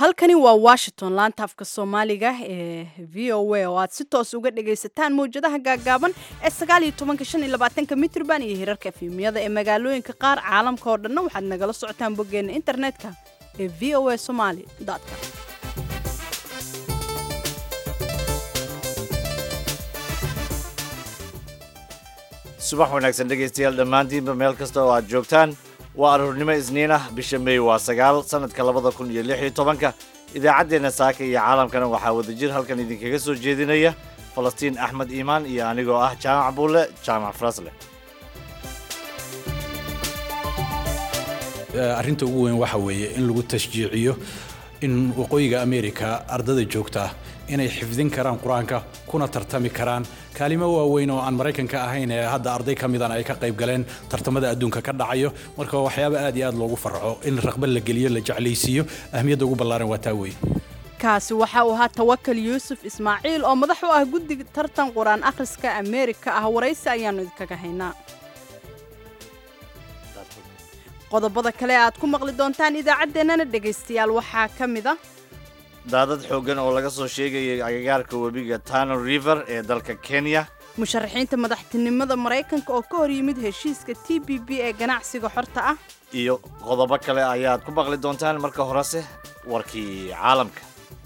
halkani waa washington laanta afka soomaaliga ee v o a oo aad si toos uga dhagaysataan mawjadaha gaagaaban ee sagaaliyo tobanka shan iyo labaatanka mitrban iyo hirarka efimiyada ee magaalooyinka qaar caalamka oo dhanna waxaad nagala socotaan boggeena internetka ee v o a somaly com subax wanaagsan dhegaystayaal dhammaantiinba meel kasta oo aad joogtaan waa aroornimo isniin ah bisha meey waa sagaal sannadka labada kun iyo lix iyo tobanka idaacaddeenna saaka iyo caalamkana waxaa wadajir halkan idinkaga soo jeedinaya falastiin axmed iimaan iyo anigoo ah jaamac buulle jaamac farasle arrinta ugu weyn waxa weeye in lagu tashjiiciyo in waqooyiga amerika ardada joogta ah inay xifdin karaan qur-aanka kuna tartami karaan kaalimo waaweyn oo aan maraykanka ahayn ee hadda arday ka midan ay ka qayb galeen tartamada adduunka ka dhacayo marka waxyaaba aad iyo aad loogu farxo in raqbad la geliyo la jeclaysiiyo ahmiyadda ugu ballaaran waa taa weeye kaasi waxa uu ahaa tawakal yuusuf ismaaciil oo madax u ah guddiga tartan qur-aan akhriska ameerika ah waraysi ayaannu idinkaga haynaa qodobada kale aad ku maqli doontaan idaacaddeenana dhegaystayaal waxaa ka mid a daadad xooggan oo laga soo sheegayay agagaarka webiga tano river ee dalka kenya musharaxiinta madaxtinimada maraykanka oo ka hor yimid heshiiska t b b ee ganacsiga xorta ah iyo qodobo kale ayaad ku maqli doontaan marka horese warkii caalamka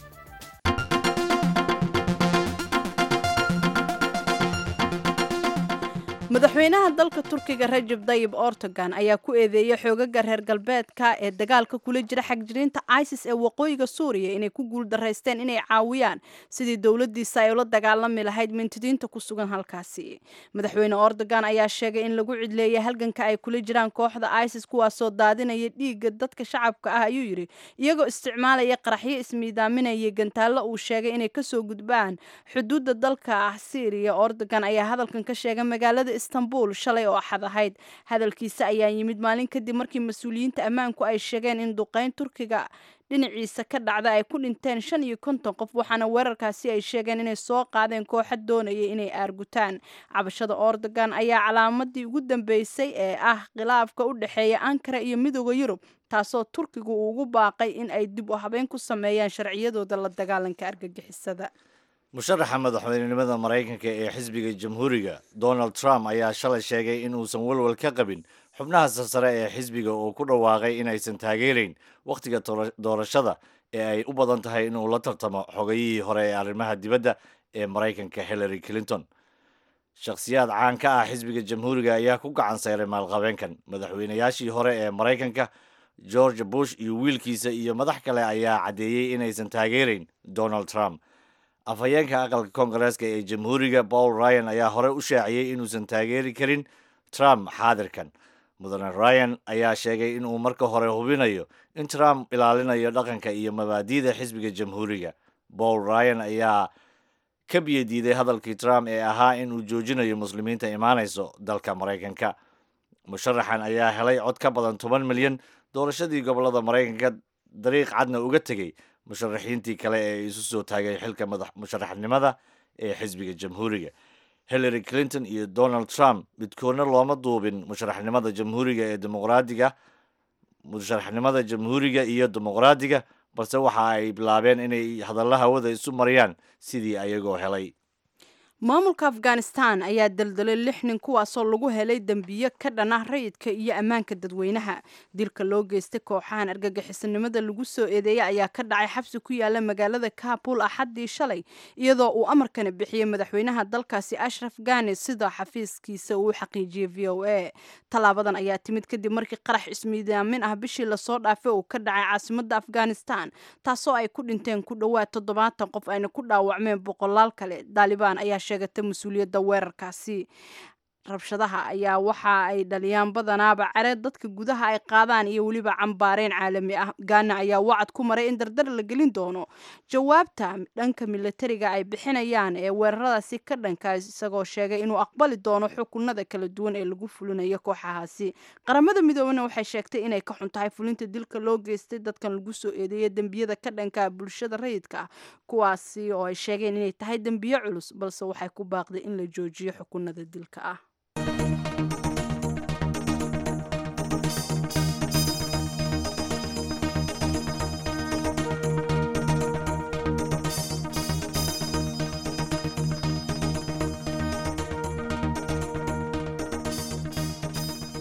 madaxweynaha dalka turkiga rajab dayib ortogan ayaa ku eedeeyey xoogaga reer galbeedka ee dagaalka kula jira xagjiriinta isis ee waqooyiga suuriya inay ku guuldaraysteen inay caawiyaan sidii dowladiisa ay ula dagaalami lahayd mintidiinta ku sugan halkaasi madaxweyne ordogan ayaa sheegay in lagu cidleeyay halganka ay kula jiraan kooxda isis kuwaasoo daadinaya dhiigga dadka shacabka ah ayuu yidhi iyagoo isticmaalaya qaraxyo ismiidaaminaya gantaallo uu sheegay inay kasoo gudbaan xuduudda dalka ah syriya ordogan ayaa hadalkan ka sheegay magaalada istanbul shalay oo axad ahayd hadalkiisa ayaa yimid maalin kadib markii mas-uuliyiinta ammaanku ay sheegeen in duqeyn turkiga dhinaciisa ka dhacda ay ku dhinteen shan iyo konton qof waxaana weerarkaasi ay sheegeen inay soo qaadeen kooxa doonaya inay aargutaan cabashada ordogan ayaa calaamadii ugu dambeysay ee ah khilaafka u dhexeeya ankara iyo midooda yurub taasoo turkigu uu ugu baaqay in ay dib u habeen ku sameeyaan sharciyadooda la dagaalanka argagixisada musharaxa madaxweynenimada maraykanka ee xisbiga jamhuuriga donald trump ayaa shalay sheegay in uusan walwal ka qabin xubnaha sarsare ee xisbiga oo ku dhawaaqay inaysan taageerayn wakhtiga doorashada ee ay u badan tahay inuu la tartamo xogayihii hore ee arrimaha dibadda ee maraykanka hillary clinton shakhsiyaad caan ka ah xisbiga jamhuuriga ayaa ku gacan sayray maalqabeenkan madaxweynayaashii hore ee maraykanka george bush iyo wiilkiisa iyo madax kale ayaa caddeeyey inaysan taageerayn donald trump afhayeenka aqalka koongareeska ee jamhuuriga paul ryan ayaa hore u shaaciyey inuusan taageeri karin trump xaadirkan mudane ryan ayaa sheegay inuu marka hore hubinayo in trump ilaalinayo dhaqanka iyo mabaadi'da xisbiga jamhuuriga paul ryan ayaa ka biyadiiday hadalkii trump ee ahaa inuu joojinayo muslimiinta imaanayso dalka maraykanka musharaxan ayaa helay cod ka badan toban milyan doorashadii gobolada maraykanka dariiq cadna uga tegey musharaxiintii kale ee isu soo taagay xilka musharaxnimada ee xisbiga jamhuuriga hillary clinton iyo donald trump midkoodna looma duubin musharaxnimada jamhuuriga ee dimuqraadiga musharaxnimada jamhuuriga iyo dimuqraadiga balse waxa ay bilaabeen inay hadalla hawada isu mariyaan sidii ayagoo helay maamulka afghanistan ayaa daldalay lix nin kuwaasoo lagu helay dembiyo ka dhan ah rayidka iyo ammaanka dadweynaha dilka loo geystay kooxahan argagixisanimada lagu soo eedeeyay ayaa ka dhacay xabsi ku yaala magaalada kabul axaddii shalay iyadoo uu amarkana bixiyey madaxweynaha dalkaasi ashraf gani sida xafiiskiisa uu xaqiijiyey v o a tallaabadan ayaa timid kadib markii qarax ismiidaamin ah bishii lasoo dhaafay uu ka dhacay caasimada afghanistan taasoo ay ku dhinteen ku dhowaad toddobaatan qof ayna ku dhaawacmeen boqolaal kale daalibaan ayaa sheegata mas-uuliyadda weerarkaasi rabshadaha ayaa waxa ay dhaliyaan badanaaba careed dadka gudaha ay qaadaan iyo weliba cambaareen caalami ah gaana ayaa wacad ku maray in dardar la gelin doono jawaabta dhanka milatariga ay bixinayaan ee weeraradaasi ka dhankaas isagoo sheegay inuu aqbali doono xukunada kala duwan ee lagu fulinayo kooxahaasi qaramada midoobena waxay sheegtay inay ka xun tahay fulinta dilka loo geystay dadkan lagu soo eedeeya dembiyada ka dhanka bulshada rayidka ah kuwaasi oo ay sheegeen inay tahay dembiyo culus balse waxay ku baaqday in la joojiyo xukunada dilka ah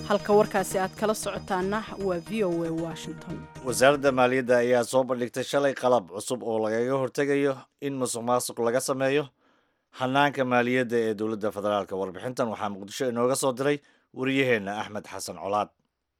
halka warkaasi aad kala socotaana waa v o a washington wasaaradda maaliyadda ayaa soo bandhigtay shalay qalab cusub oo lagaga hortegayo in musuq maasuq laga sameeyo hanaanka maaliyadda ee dowladda federaalk warbixintan waxaa muqdisho inooga soo diray wariyaheenna axmed xasan colaad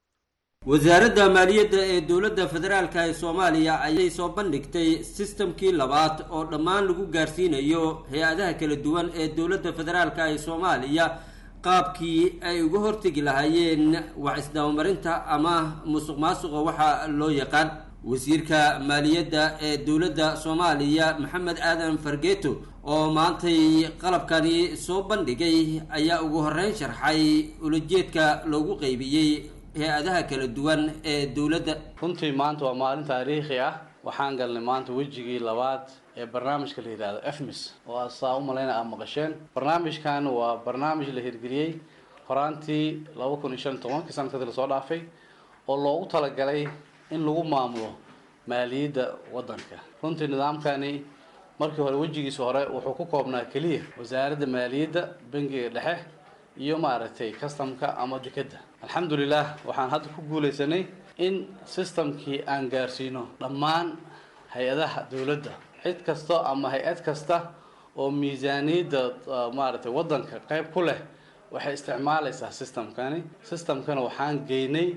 wasaaradda maaliyadda ee dowladda federaalka ee soomaaliya ayay soo bandhigtay sistamkii labaad oo dhammaan lagu gaarsiinayo hay-adaha kala duwan ee dowladda federaalka ee soomaaliya qaabkii ay uga hortegi lahaayeen wax isdabamarinta ama musuq maasuqa waxaa loo yaqaan wasiirka maaliyadda ee dowladda soomaaliya maxamed aadan fargeeto oo maantay qalabkani soo bandhigay ayaa ugu horeyn sharxay ulajeedka loogu qeybiyey hay-adaha kala duwan ee dowladda runtii maanta waa maalin taariikhi ah waxaan galnay maanta wejigii labaad ee barnaamijka la yidhaahdo efmis oo aad saa u malayna aad maqasheen barnaamijkan waa barnaamij la hirgeliyey horaantii laba kun iyo shan iyo tobankii sanadkadii lasoo dhaafay oo loogu talagalay in lagu maamulo maaliyadda waddanka runtii nidaamkani markii hore wejigiisa hore wuxuu ku koobnaa keliya wasaaradda maaliyadda bangiga dhexe iyo maaragtay customka ama dekedda alxamdulilah waxaan hadda ku guulaysanay in systemkii aan gaarsiino dhammaan hay-adaha dowladda cid kasta ama hay-ad kasta oo miisaaniyadda maaragtay waddanka qayb ku leh waxay isticmaalaysaa systemkani systemkana waxaan geynay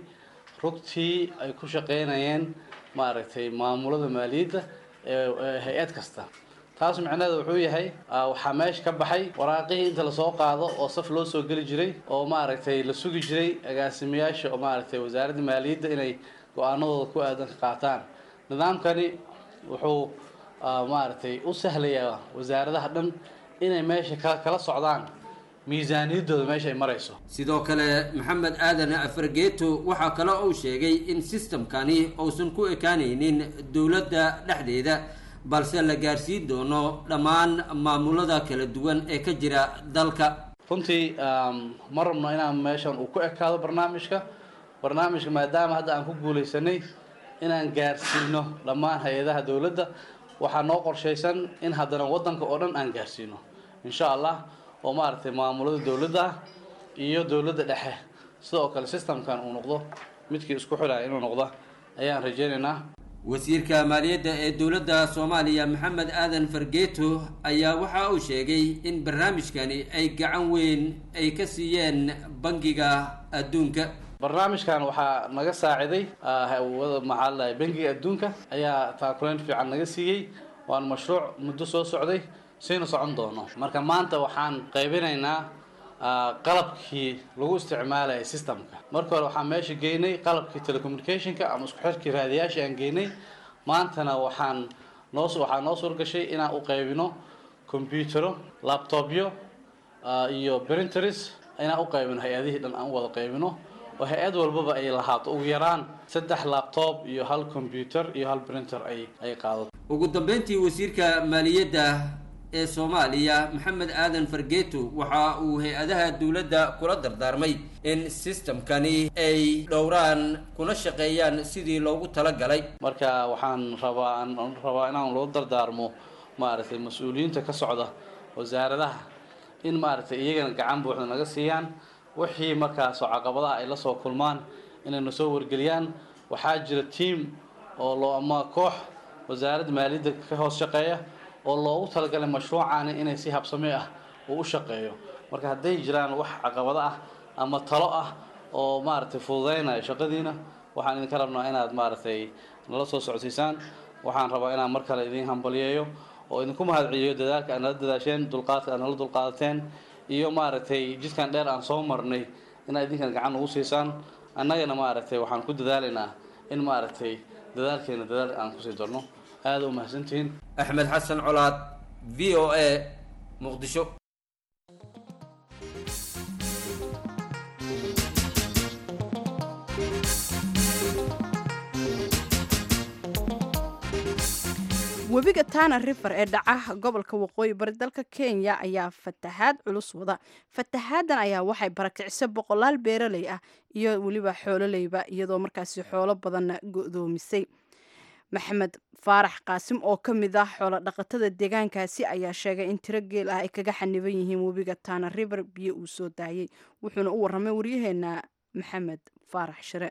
rugtii ay ku shaqeynayeen maaragtay maamulada maaliyadda ee hay-ad kasta taas micnaheeda wuxuu yahay waxaa meesha ka baxay waraaqihii inta lasoo qaado oo saf loo soo geli jiray oo maaragtay la sugi jiray agaasimayaasha oo maaragtay wasaaradda maaliyadda inay go-aanadooda ku aadan ka qaataan nidaamkani wuxuu maaragtay u sahlayaa wasaaradaha dhan inay meesha ka kala socdaan miisaaniyaddooda meesha ay marayso sidoo kale maxamed aadan fargeeto waxaa kale uu sheegay in sistamkani uusan ku ekaanaynin dowladda dhexdeeda balse la gaarsiin doono dhammaan maamulada kala duwan ee ka jira dalka runtii ma rabno inaan meeshan uu ku ekaado barnaamijka barnaamijka maadaama hadda aan ku guulaysanay inaan gaarsiino dhammaan hay-adaha dowladda waxaa noo qorshaysan in haddana waddanka oo dhan aan gaarsiino insha allah oo maaragtay maamulada dowladda ah iyo dowladda dhexe sidoo kale systemkan uu noqdo midkii isku xidhaya inuu noqdo ayaan rajaynaynaa wasiirka maaliyadda ee dowladda soomaaliya maxamed aadan fargeeto ayaa waxa uu sheegay in barnaamijkani ay gacan weyn ay ka siiyeen bangiga adduunka barnaamijkan waxaa naga saaciday maxaa ladahay bangiga adduunka ayaa taakuleyn fiican naga siiyey waana mashruuc muddo soo socday saynu socon doono marka maanta waxaan qaybinaynaa qalabkii lagu isticmaalaya systemka marka hore waxaan meesha geynay qalabkii telecommunicationka ama isku xirkii raadiyaasha aan geynay maantana waxaan noo waxaa noo suurgashay inaan u qaybino computero laptopyo iyo printers inaan u qaybino hay-adihii dhan aan u wada qaybino oo hay-ad walbaba ay lahaato ugu yaraan saddex laptop iyo hal computer iyo hal printer ay ay qaadato ugu dambeyntii wasiirka maaliyadda ee soomaaliya maxamed aadan fargeeto waxa uu hay-adaha dowladda kula dardaarmay in systemkani ay dhowraan kuna shaqeeyaan sidii loogu talagalay marka waxaan rabaa aan rabaa inaan loo dardaarmo maaragtay mas-uuliyiinta ka socda wasaaradaha in maaragtay iyagana gacan buuxda naga siiyaan wixii markaasoo caqabadaha ay la soo kulmaan inayna soo wargeliyaan waxaa jira team oo loo ama koox wasaaradda maaliyadda ka hoos shaqeeya oo loogu talagalay mashruucaani inay si habsami ah uu u shaqeeyo marka hadday jiraan wax caqabado ah ama talo ah oo maaragtay fududeynaya shaqadiina waxaan idinka rabnaa inaad maaragtay nala soo socodsiisaan waxaan rabaa inaan mar kale idin hambaliyeeyo oo idinku mahadceliyo dadaalka aad nala dadaasheen dulqaadka aad nala dulqaadateen iyo maaragtay jidkan dheer aan soo marnay inaad idinkan gacan ugu siisaan annagana maaragtay waxaan ku dadaalaynaa in maaragtay dadaalkeena dadaal aan kusii darno aada u mahadsantihiin axmed xasan colaad v o a muqdisho webiga tana river ee dhaca gobolka waqooyi bari dalka kenya ayaa fatahaad culus wada fatahaadan ayaa waxay barakicisay boqolaal beeraley ah iyo weliba xoololeyba iyadoo markaasi xoolo badanna go-doomisay maxamed faarax qaasim oo ka mid ah xoolo dhaqatada deegaankaasi ayaa sheegay in tiro geel ah ay kaga xaniban yihiin webiga tana river biyo uu soo daayey wuxuuna u warramay waryaheena maxamed faarax shire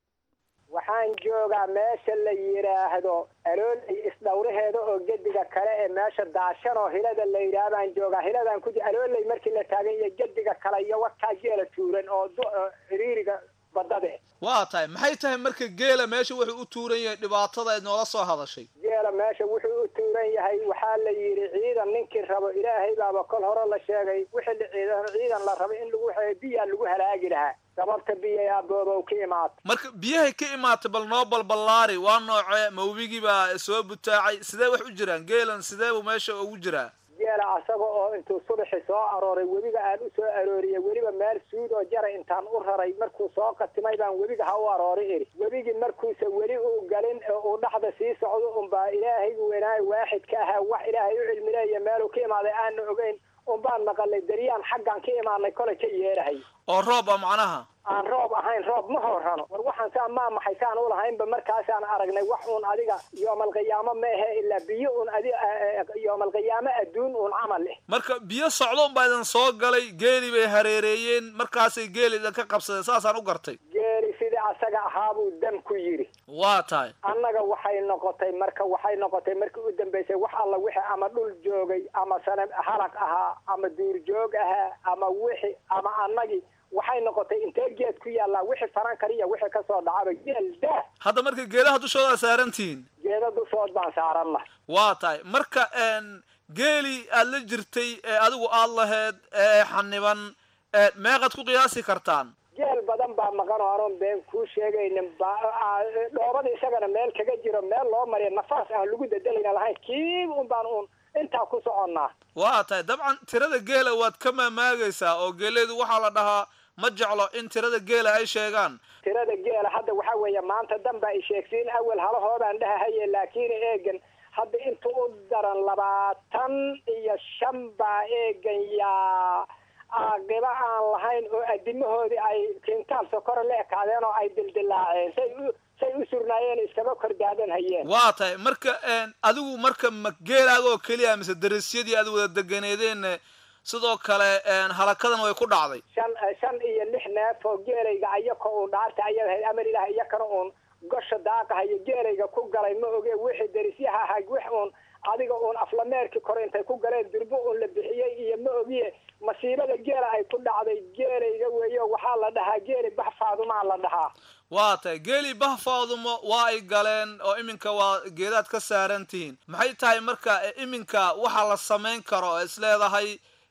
waxaan joogaa meesha la yidhaahdo alooley isdhowraheeda oo gediga kale ee meesha daashan oo hilada la yidhaah baan joogaa hiladaan ku alooley markii la taagan iyo gediga kale iyo wakaa geela tuuran oo xiriiriga badade waa tahay maxay tahay marka geela meesha wuxuu u tuuran yahay dhibaatada ayd noola soo hadashay geela meesha wuxuu u tuuran yahay waxaa la yidhi ciidan ninkii rabo ilaahay baaba kol hore la sheegay wixii ciidan ciidan la rabo in lagu biyaa lagu halaagi lahaa sababta biyay aaboobow ka imaata marka biyahay ka imaatay bal noo balballaari waa noocee mawbigii baa soo butaacay sidee wax u jiraan geelan sidee buu meesha ugu jiraa geela asaga oo intuu subaxi soo arooray webiga aan u soo arooriyey weliba meel suud oo jara intaan u raray markuu soo qatimay baan webiga ha u aroori iri webigii markuusa weli uu galin oo uu dhaxda sii socdo unbaa ilaahaygu weynaayo waaxidka ahaa wax ilaahay u cilmileeya meeluu ka imaaday aana ogeyn unbaan maqalay daryaan xaggan ka imaanay kolay ka yeerahay oo roob a macnaha aan roob ahayn roob ma horrano war waxaan saa maa maxay saan u lahaynba markaasaan aragnay wax uun adiga yoomalqiyaamo ma ahe ilaa biyo uun adi yoomalqiyaamo adduun uun camal leh marka biyo socdo unbaa idin soo galay geeli bay hareereeyeen markaasay geeli idin ka qabsadeen saasaan u gartay geeli sidii asaga ahaabuu dam ku yidhi waa tahay annaga waxay noqotay marka waxay noqotay markii u dambaysay wax alla wixii ama dhul joogay ama sana halaq ahaa ama duurjoog ahaa ama wixi ama annagii waxay noqotay intee geed ku yaallaa wixii faran kariya wixii kasoo dhacaba geel daa hadda marka geedaha dushooda saarantihiin geeda dushood baan saaranna waa tahay marka geeli aad la jirtay ee adigu aad laheed ee xaniban meeqaad ku qiyaasi kartaan geel badan baa maqan oo anoon been kuu sheegaynin dhoobada isagana meel kaga jiro meel loo mariya nafaas aan lagu dadelayna lahayn kiib un baan uun intaa ku soconnaa waa tahay dabcan tirada geela waad ka maamaagaysaa oo geeleedu waxaa la dhahaa ma jeclo in tirada geela ay sheegaan tirada geela hadda waxaa weeye maanta dan baa i sheegsiin awel halahoodaan dhahahaye laakiin eegan hadda inta u daran labaatan iyo shan baa eegan yaa aaqiba aan lahayn oo adimahoodii ay kintaal sokora la ekaadeen oo ay dildilaaceen say u say u surnaayeen iskaba kordaadan hayeen waa tahay marka adigu marka ma geelaaga oo keliya mise darisyadii aad wada deganeedeen sidoo kale halakadan way ku dhacday shan shan iyo lix neef oo geelayga ayaka uun dhaarta ayad ahayd amar ilaah iyakana uun gosha daaqahayo geelayga ku galay ma oge wixii darisyaha ahaa wix uun adiga uun aflameerkii kore intay ku galeen durbo uun la bixiyey iyo ma ogiye masiibada geela ay ku dhacday geelayga weeyo waxaa la dhahaa geeli baxfaadumaa la dhahaa waa tahay geeli bahfaadumo waa ay galeen oo iminka waa geedaad ka saaran tihiin maxay tahay marka iminka waxa la samayn karo oo is leedahay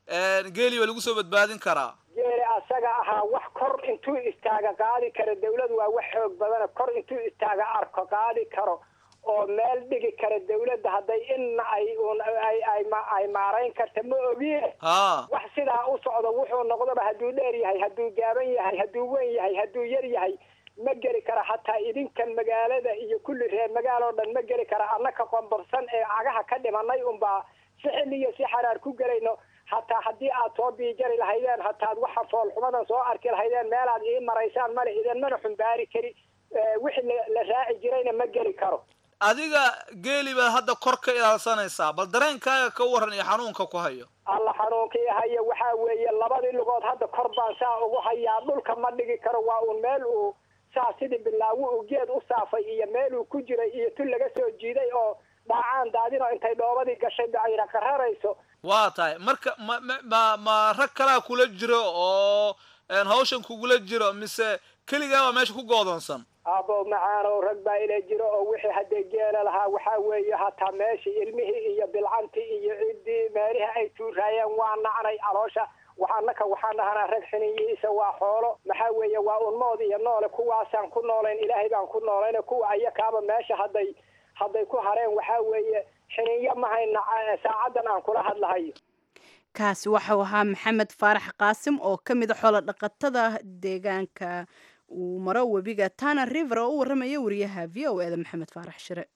geeli baa lagu soo badbaadin karaa geeli asaga ahaa wax kor intuu istaaga qaadi karo dawladu waa wax xoog badana kor intuu istaaga arko qaadi karo oo meel dhigi kara dawladda hadday inna ay un ay ay ay maarayn karta ma ogiye ha wax sidaa u socdo wuxuu noqdoba hadduu dheer yahay hadduu gaaban yahay hadduu weyn yahay hadduu yar yahay ma geli kara hataa idinkan magaalada iyo kulli reer magaalo dhan ma geli kara annaka qombabsan ee cagaha ka dhimanay unbaa si xilli iyo si xaraar ku gelayno hataa haddii aad soo biijari lahaydeen hataad waxa foolxumadan soo arki lahaydeen meelaad ii maraysaan male idin mana xumbaari kari wixii la raaci jirayna ma geli karo adiga geeli baad hadda kor ka ilaalsanaysaa bal dareenkaaga ka waran iyo xanuunka ku hayo alla xanuunkii haya waxaa weeye labadii lugood hadda kor baan saa ugu hayaa dhulka ma dhigi karo waa uun meel uu saa sidii bilaawo uu geed u saafay iyo meel uu ku jiray iyo tu laga soo jiiday oo dhaacaan daadinoo intay dhoobadii gashay bacayna qararayso waa tahay marka ma ma ma ma rag kalaa kula jiro oo hawshan kugula jiro mise keligaabaa meesha ku goodoonsan abo macaanow rag baa ila jiro oo wixii haddee geela lahaa waxaa weeye hataa meeshii ilmihii iyo bilcantii iyo ciddii meelihii ay tuuraayeen waa nacnay caloosha waxaanaka waxaan dhahanaa rag xiniyihiisa waa xoolo maxaa weeye waa unmood iyo noole kuwaasaan ku noolayn ilaahay baan ku noolayna kuwa ayakaaba meesha hadday hadday ku hareen waxaa weeye xiniyo ma hayna saacaddan aan kula hadlahayo kaasi waxau ahaa maxamed faarax qaasim oo ka mid a xoolo dhaqatada deegaanka uu maro webiga tana river oo u warramaya wariyaha v o eda maxamed faarax shire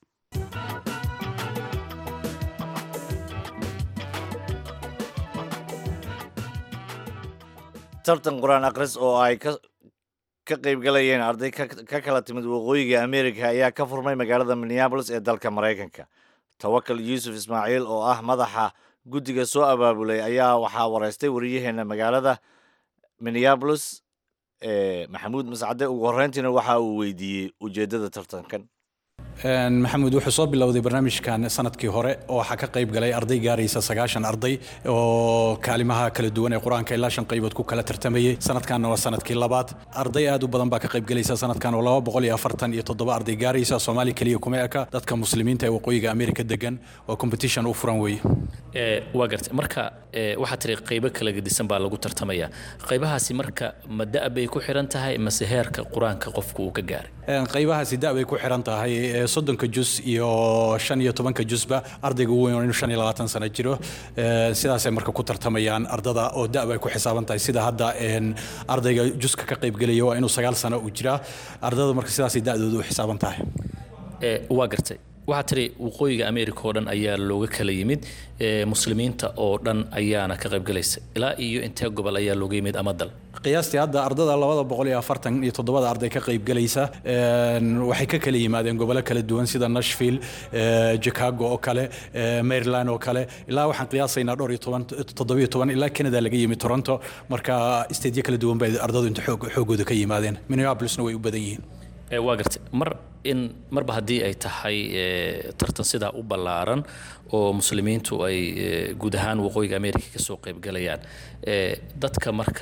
tartan qur-aan akhris oo ay ka ka qaybgalayeen arday ka kala timid waqooyiga america ayaa ka furmay magaalada minneabolis ee dalka maraykanka tawakal yuusuf ismaaciil oo ah madaxa guddiga soo abaabulay ayaa waxaa wareystay wariyaheena magaalada minneabolis ee maxamuud mascade ugu horreyntiina waxa uu weydiiyey ujeeddada tartankan maxamuud wuxuu soo bilowday barnaamijkan sanadkii hore oo waxaa ka qayb galay arday gaaraysa sagaashan arday oo kaalimaha kala duwan ee qur-aanka ilaa shan qaybood ku kala tartamayey sanadkanna waa sanadkii labaad arday aad u badan baa ka qayb galaysa sanadkan oo laba boqol iyo afartan iyo toddoba arday gaaraysa soomaali keliya kuma eka dadka muslimiinta ee waqooyiga amerika degan waa competition u furan weeye waa gartay marka waxaa tiri qaybo kala gedisan baa lagu tartamaya qaybahaasi marka ma da' bay ku xiran tahay mase heerka qur-aanka qofku uu ka gaaray qaybahaasi da' bay ku xiran tahay soddonka jus iyo shan iyo tobanka jusba ardayga ugu weyn inuu shan iyo labaatan sano jiro sidaasay marka ku tartamayaan ardada oo da' bay ku xisaaban tahay sida hadda ardayga juska ka qaybgelaya waa inuu sagaal sano u jiraa ardada marka sidaasay da'dooda u xisaaban tahay waa gartay waxaa tiri waqooyiga america oo dhan ayaa looga kala yimid muslimiinta oo dhan ayaana ka qaybgalaysa ilaa iyo intee gobol ayaa looga yimid ama dal qiyaastii hadda ardada labada boqol iyo afartan iyo toddobada arday ka qaybgalaysa waxay ka kala yimaadeen gobollo kala duwan sida nashville chicago oo kale maryland oo kale ilaa waxaan qiyaasaynaa dhowr iyo toban toddobiyo toban ilaa canada laga yimid toronto marka stateyo kala duwan bay ardadu inta xoogooda ka yimaadeen minneapolisna way u badan yihiin waa gartay mar in marba haddii ay tahay tartan sidaa u ballaaran oo muslimiintu ay guud ahaan waqooyiga america kasoo qaybgalayaan dadka marka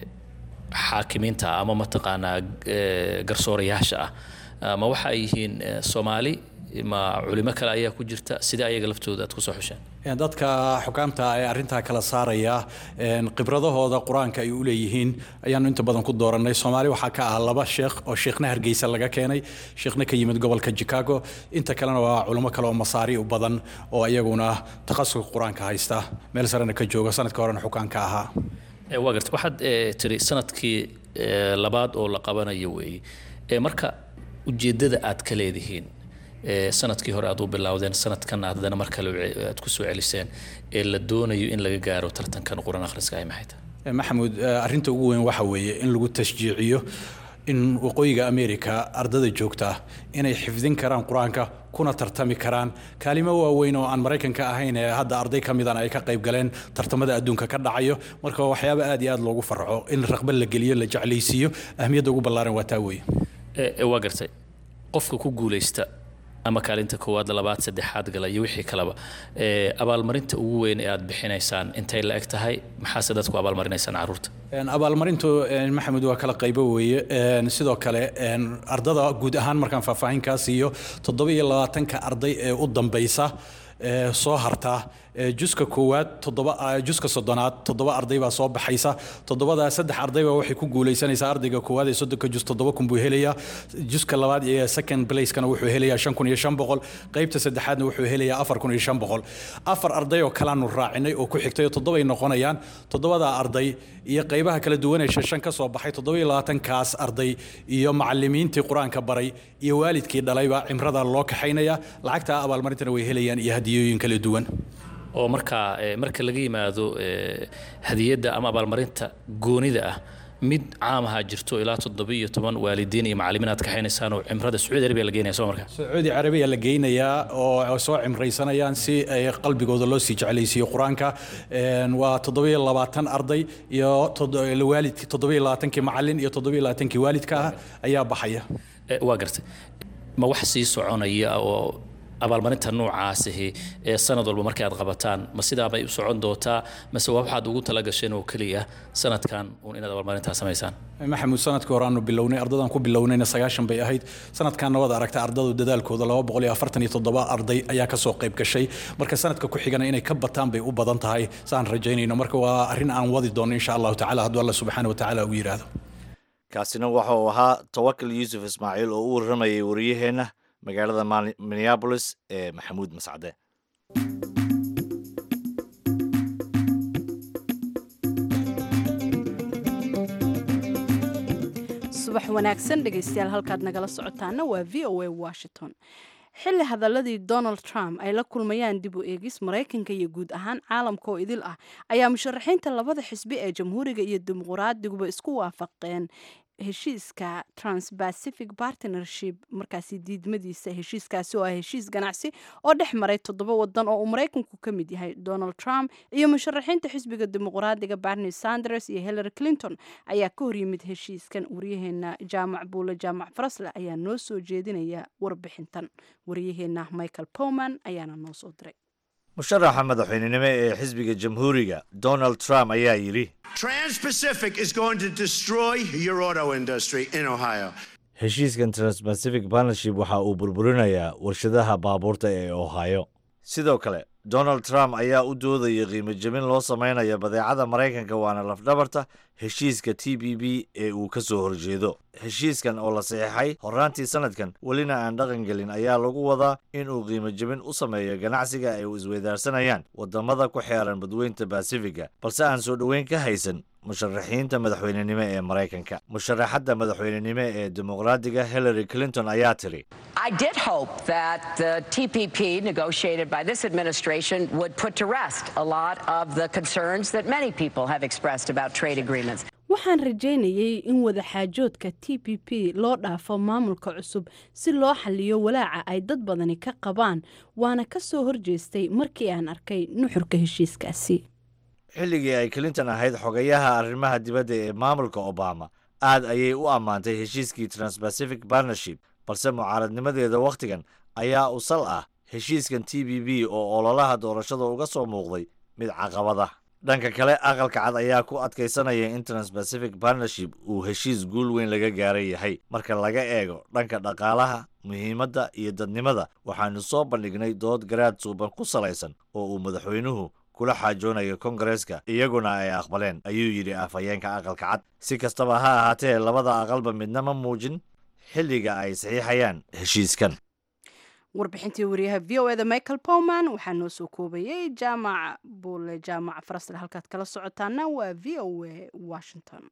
xaakimiinta ah ama mataqaanaa garsoorayaasha ah ma waxa ay yihiin soomaali ma culimo kale ayaa ku jirta sidee ayaga laftooda aad kusoo xusheen dadka xukaamta ee arrintaa kala saaraya khibradahooda qur-aanka ay u leeyihiin ayaanu inta badan ku doorannay soomaali waxaa ka ah laba sheekh oo sheekhna hargeysa laga keenay sheekhna ka yimid gobolka chicago inta kalena waa culimo kale oo masaari u badan oo iyaguna takhasuska qur-aanka haysta meel sarena ka jooga sanadka horena xukaanka ahaa waa garta waxaad tiri sanadkii labaad oo la qabanayo weeye marka ujeeddada aad ka leedihiin sanadkii hore aad u bilowdeen sanadkan haddana mar kale aad ku soo celiseen ee la doonayo in laga gaaro tartankan qur-aan akhriska ay maxay tahay maxamuud arrinta ugu weyn waxa weeye in lagu tashjiiciyo in waqooyiga america ardada joogta inay xifdin karaan qur-aanka kuna tartami karaan kaalimo waaweyn oo aan maraykanka ahayn ee hadda arday ka midana ay ka qayb galeen tartamada adduunka ka dhacayo marka waxyaaba aad iyo aad loogu farxo in raqbad la geliyo la jeclaysiiyo ahmiyadda ugu ballaaran waa taa weeye waa gartay qofka ku guulaysta ama kaalinta koowaad labaad saddexaad gala iyo wixii kaleba abaalmarinta ugu weyn ee aad bixinaysaan intay la eg tahay maxaase dadku abaalmarinaysaan caruurta abaalmarintu maxamed waa kala qaybo weeye sidoo kale ardada guud ahaan markaan faahfaahinkaas iyo toddoba iyo labaatanka arday ee u dambaysa soo hartaa juska koowaad toddoba juska soddonaad toddoba arday baa soo baxaysa toddobadaa saddex arday baa waxay ku guulaysanaysaa ardayga koowaad ee soddonka jus toddoba kun buu helayaa juska labaad ee second placekana wuxuu helayaa shan kun iyo shan boqol qaybta saddexaadna wuxuu helayaa afar kun iyo shan boqol afar arday oo kalaanu raacinay oo ku xigtay oo toddobay noqonayaan toddobadaa arday iyo qaybaha kala duwan ee shan ka soo baxay toddoba iyo labaatankaas arday iyo macallimiintii qur-aanka baray iyo waalidkii dhalayba cimrada loo kaxaynaya lacagta abaalmarintana way helayaan iyo hadiyooyin kala duwan oo markaa marka laga yimaado hadiyadda ama abaalmarinta goonida ah mid caam ahaa jirto ilaa toddoba iyo toban waalidiin iyo macallimiin aad kaxaynaysaan oo cimrada sacuudi arabiya la geynaya soo markaa sacuudi carabiya la geynayaa oo soo cimraysanayaan si ay qalbigooda loo sii jeclaysiiyo qur-aanka waa toddoba iyo labaatan arday iyo waalid toddoba iyo labaatankii macallin iyo toddoba iyo labaatankii waalidka ah ayaa baxaya waa gartay ma wax sii soconaya oo abaalmarinta noocaasihi ee sanad walba markay aad qabataan ma sidaabay u socon doontaa mase waa waxaad ugu talagasheen oo keliya sanadkan uun inaad abaalmarintaa samaysaan maxamuud sanadkii hore aanu bilownay ardadan ku bilownayna sagaashan bay ahayd sanadkan nabad aragta ardadu dadaalkooda laba boqol iyo afartan iyo toddoba arday ayaa kasoo qayb gashay marka sanadka ku xigana inay ka bataan bay u badan tahay saan rajaynayno marka waa arrin aan wadi doono insha allahu tacala hadduu alla subxaana wa tacaala ugu yidhaahdo kaasina waxa uu ahaa tawakal yuusuf ismaaciil oo u warramayay wariyaheenna magaalada minneabolis ee maxamuud mascade subax wanaagsan dhegaystayaal halkaad nagala socotaana waa v o a washington xilli hadaladii donald trump ay la kulmayaan dib u eegis maraykanka iyo guud ahaan caalamka oo idil ah ayaa musharaxiinta labada xisbi ee jamhuuriga iyo dimuquraadiguba isku waafaqeen heshiiska transpacific partnership markaasi diidmadiisa heshiiskaasi oo ah heshiis ganacsi oo dhex maray toddoba wadan oo uu maraykanku ka mid yahay donald trump iyo musharaxiinta xisbiga dimuqraadiga barney sanders iyo hillary clinton ayaa ka horyimid heshiiskan waryaheena jaamac buule jaamac farasle ayaa noo soo jeedinaya warbixintan waryaheena michael powman ayaana noo soo diray musharaxa madaxweynenimo ee xisbiga jamhuuriga donald trump ayaa yidhi Trans-Pacific is going to destroy your auto industry in Ohio. heshiiskan transpacific partnership waxa uu burburinayaa warshadaha baabuurta ee ohio sidoo kale donald trump ayaa u doodaya qiimo jebin loo samaynayo badeecada maraykanka waana lafdhabarta heshiiska t b b ee uu ka soo horjeedo heshiiskan oo la saxiixay horaantii sanadkan welina aan dhaqan gelin ayaa lagu wadaa in uu qiimo jebin u sameeyo ganacsiga ay u isweydaarsanayaan wadamada ku xeeran badweynta basifiga balse aan soo dhoweyn ka haysan musharaxiinta madaxweynenimo ee maraykanka musharaxadda madaxweynenimo ee dimuqraadiga hillary clinton ayaa tiri I did hope that the TPP negotiated by this administration would put to rest a lot of the concerns that many people have expressed about trade agreements. waxaan rajaynayay in wadaxaajoodka t p p loo dhaafo maamulka cusub si loo xaliyo walaaca ay dad badani ka qabaan waana ka soo horjeestay markii aan arkay nuxurka heshiiskaasi xilligii ay clinton ahayd xogayaha arrimaha dibadda ee maamulka obama aad ayay u ammaantay heshiiskii transpacific partnership balse mucaaradnimadeeda wakhtigan ayaa u sal ah heshiiskan t b b oo ololaha doorashada uga soo muuqday mid caqabada dhanka kale aqalka cad ayaa ku adkaysanaya in transpacific partnership uu heshiis guul weyn laga gaaran yahay marka laga eego dhanka dhaqaalaha muhiimadda iyo dadnimada waxaanu soo bandhignay dood garaad suuban ku salaysan oo uu madaxweynuhu kula xaajoonayo kongareeska iyaguna ay aqbaleen ayuu yidhi afhayeenka aqalka cad si kastaba ha ahaatee labada aqalba midna ma muujin xilliga ay saxiixayaan heshiiskan warbixintii wariyaha v o eda michael powman waxaa noo soo koobayay jaamac buule jaamac farasle halkaad kala socotaana waa v o a washington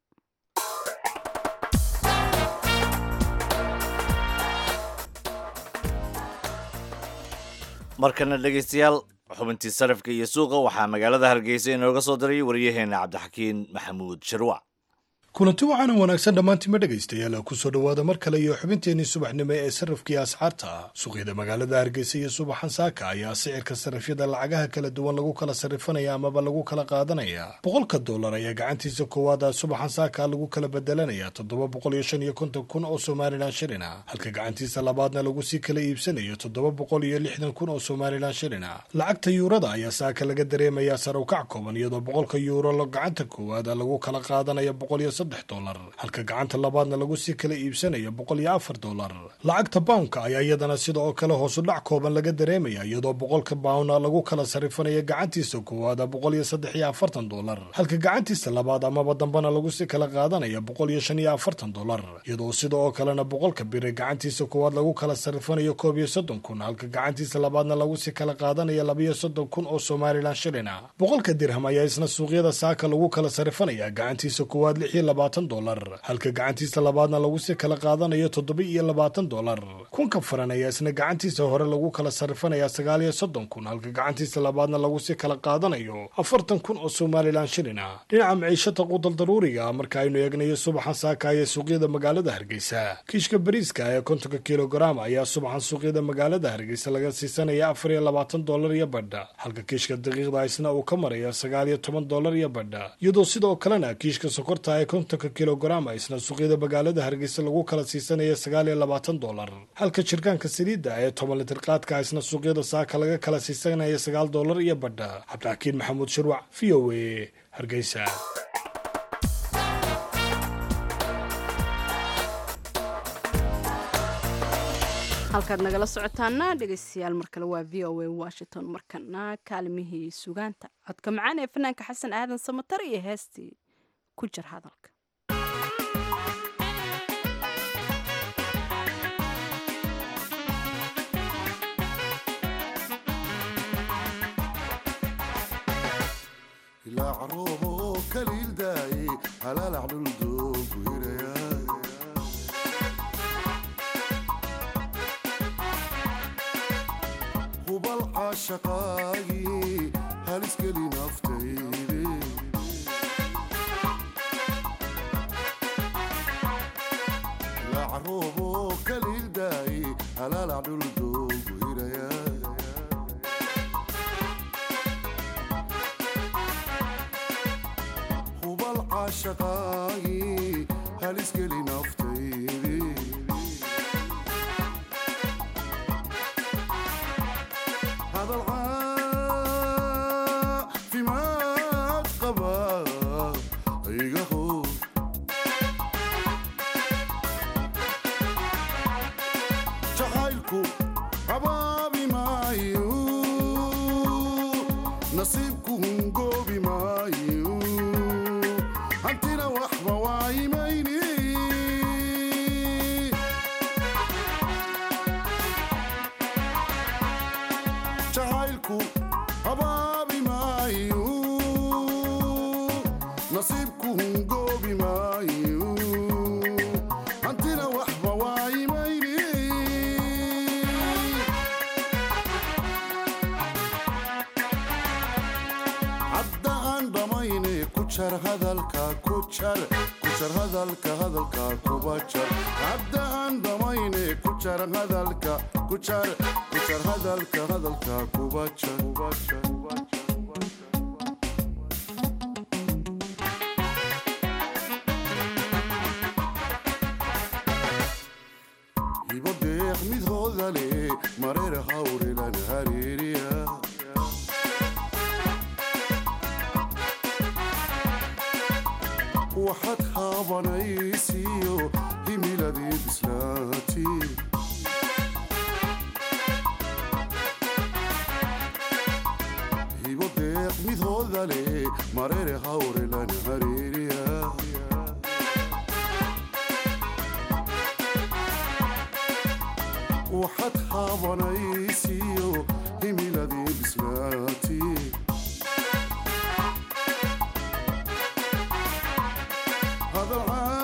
markana dhegaystayaal xubintii sarafka iyo suuqa waxaa magaalada hargeysa inooga soo diray waryaheena cabdixakiin maxamuud shirwac kulanti waxaana wanaagsan dhammaantiima dhegaystayaal kusoo dhowaada mar kale iyo xubinteenii subaxnimo ee sarrafkii asxaarta suuqyada magaalada hargeysa iyo subaxan saaka ayaa sicirka sarrifyada lacagaha kala duwan lagu kala sarrifanaya amaba lagu kala qaadanaya boqolka dollar ayaa gacantiisa koowaada subaxan saaka lagu kala bedelanaya toddoba boqol iyo shan iyo konton kun oo somalilan shilina halka gacantiisa labaadna lagu sii kala iibsanayo toddoba boqol iyo lixdan kun oo somalilan shilina lacagta yuurada ayaa saaka laga dareemayaa sarawkac kooban iyadoo boqolka yuuro gacanta koowaada lagu kala qaadanaya boqol iyo saddex dolar halka gacanta labaadna lagu sii kala iibsanayo boqol iyo afar dolar lacagta bawnka ayaa iyadana sida oo kale hoosu dhac kooban laga dareemaya iyadoo boqolka bawna lagu kala sarrifanayo gacantiisa koowaada boqol iyo saddex iyo afartan dolar halka gacantiisa labaad amaba dambena lagu sii kala qaadanaya boqol iyo shan iyo afartan dolar iyadoo sida oo kalena boqolka bire gacantiisa koowaad lagu kala sarrifanayo koob iyo soddon kun halka gacantiisa labaadna lagu sii kala qaadanaya labiyo soddon kun oo somalilan shilina boqolka dirham ayaa isna suuqyada saaka lagu kala sarrifanaya gacantiisa koowaad lix iyo labaatan dolar halka gacantiisa labaadna lagu sii kala qaadanayo toddoba iyo labaatan dolar kunka faran ayaa isna gacantiisa hore lagu kala sarrifanaya sagaal iyo soddon kun halka gacantiisa labaadna lagu sii kala qaadanayo afartan kun oo somalilan shilina dhinaca maciishata qudal daruuriga marka aynu eegnayo subaxan saaka ee suuqyada magaalada hargeysa kiishka bariiska ee kontonka kilogaram ayaa subaxan suuqyada magaalada hargeysa laga siisanaya afar iyo labaatan dolar iyo badha halka kiishka daqiiqda isna uu ka maraya sagaal iyo toban dolar iyo badha iyadoo sidoo kalena kiishka sokorta ee kontonka kilograma isna suuqyada magaalada hargeysa lagu kala siisanaya sagaal iyo labaatan dolar halka jirkaanka saliidda ee toban litir qaadka isna suuqyada saaka laga kala siisanaya sagaal dolar iyo badha cabdixakiin maxamuud shirwac v o a hargeysa halkaad nagala socotaana dhegeystayaal mar kale waa v o a washington markana kaalimihii sugaanta codka macaan ee fanaanka xasan aadan samatar iyo heestii ku jir hadalka ilaa caruubo kaliil daaye halaalac dhuldoogu hiraya hubal caashaqaagii haliskeli naftayde carooboo kaliildaaye halaalac dhuldoogu hirayaa hubal caashaqaagii halisgeli naftaydii hadal caafimaad qaba iga hor jacaylku habaabi maayo nasiibku hungoobi maayo hantina waxba waayimayni jacaylku habaabi maayo nasiibku hungoobi maayo hantina waxba waayimayni hadda aan dhammayne ku jar hadalka ku jar ku jar hadalka hadalka kuba jar hadda aan dhammayne ku jar hadalka ku jar ku jar hadalka hadalka kuba jar kuba jar kuba jar hibo deeq mid hoodale mareer hawrelan hareeriya waxaad haabanaysiyo himiladii bislaati hibo deeq mid hoodale mareere hawrelan hareeriya waxaad haabanaysiyo himiladii bislaati hadal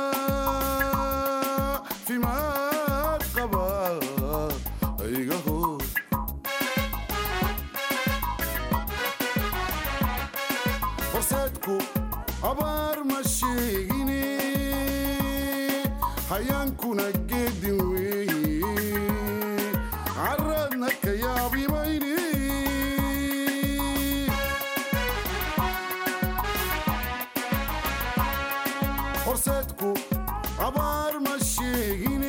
caafimaad qaba iga hor horseedku abaar ma sheegine hayaankuna geedin weeye caradna ka yaabimayni horseedku abaar ma sheegine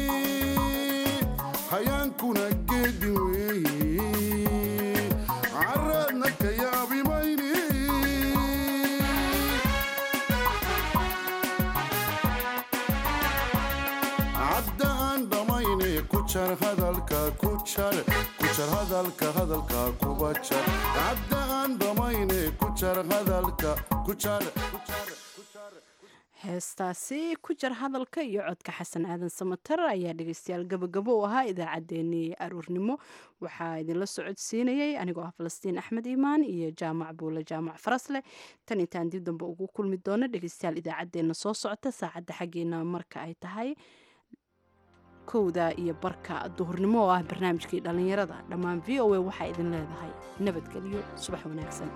hayaankuna geedin weeye caradna ka yaabimayni cadda aan dhammayne ku jar hadalka ku jar ku jar hadalka hadalka kuba jar cadda aan dhammayne ku jar hadalka ku jar ku jar heestaasi ku jar hadalka iyo codka xasan aadan samatar ayaa dhegeystayaal gabagabo u ahaa idaacaddeenii aruurnimo waxaa idinla socodsiinayay anigoo ah falastiin axmed iimaan iyo jaamac buule jaamac farasleh tan intaan dib dambe ugu kulmi doono dhegeystayaal idaacaddeenna soo socota saacadda xaggeena marka ay tahay kowda iyo barka duhurnimo oo ah barnaamijkii dhallinyarada dhammaan v o a waxaa idin leedahay nabadgelyo subax wanaagsan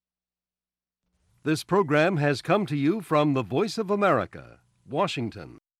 This program has come to you from the Voice of America, Washington.